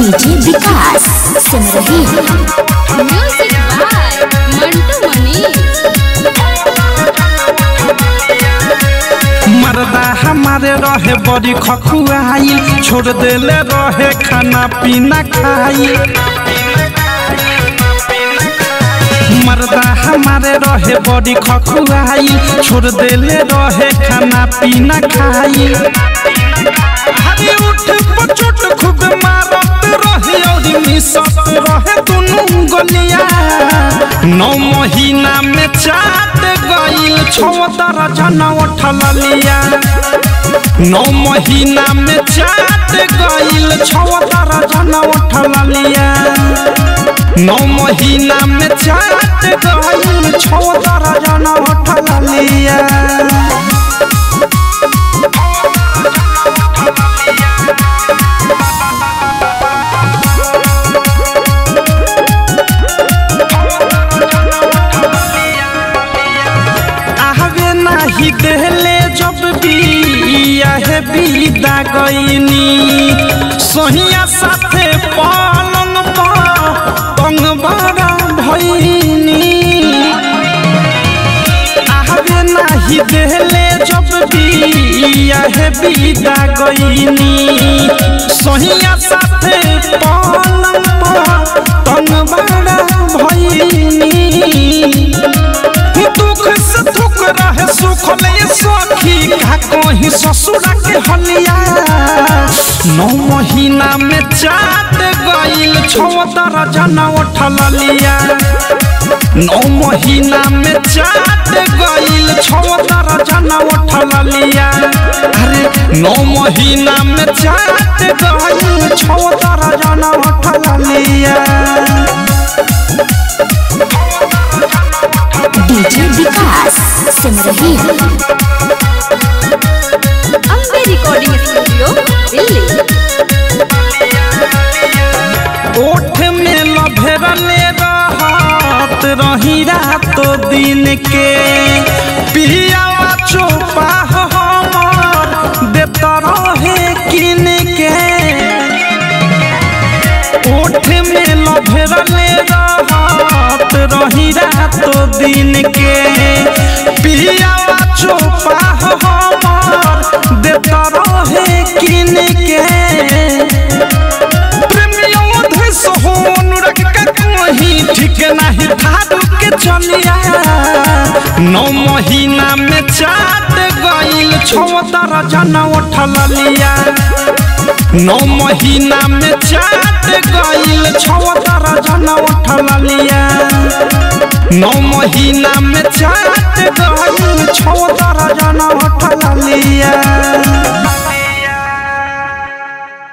DJ Vikas Simrahi music by Mantu Mani मर्दा हमारे रहे बड़ी खखुआई छोड़ देले रहे खाना पीना खाई मर्दा हमारे रहे बड़ी खखुआई छोड़ देले रहे खाना पीना खाई हरी उठ पचोट खूब मारत रहे और मिसत रहे दुनू गलिया नौ महीना में चाट गईल छवतर जन उठल लिया नौ महीना में चाट गईल छवतर जन उठल लिया नौ महीना में चाट गईल छवतर जन उठल लिया आवे नाही देहले जब बिया है विदा गईनी सोहिया साथे पलंग पर तंग बड़ा भईनी आवे नाही देहले जब बिया है विदा गईनी सोहिया साथे पलंग पर तंग बड़ा भईनी दुख से दुख रहे सुख ले सखी का कहीं ससुरा के हलिया नौ महीना में चाट गईल छवतर जना उठल लिया नौ महीना में चाट गईल छवतर जना उठल लिया अरे नौ महीना में चाट गईल छवतर जना उठल लिया DJ Vikas Simrahi Ambe recording studio Delhi ओठ में लभरले रहत रही रात दिन के पियावा चोपा हमर देत रहे किन के ओठ में लभरले रहत रही रात दिन के पियावा चोपा हमर देत रहे किन के प्रेमियों धस होन रख के कहीं ठीक नहीं धारू के चलिया नौ महीना में चाट गईल छवतर जन उठल लिया नौ महीना में चाट गईल छवतर जन उठल लिया नौ महीना में चाट गईल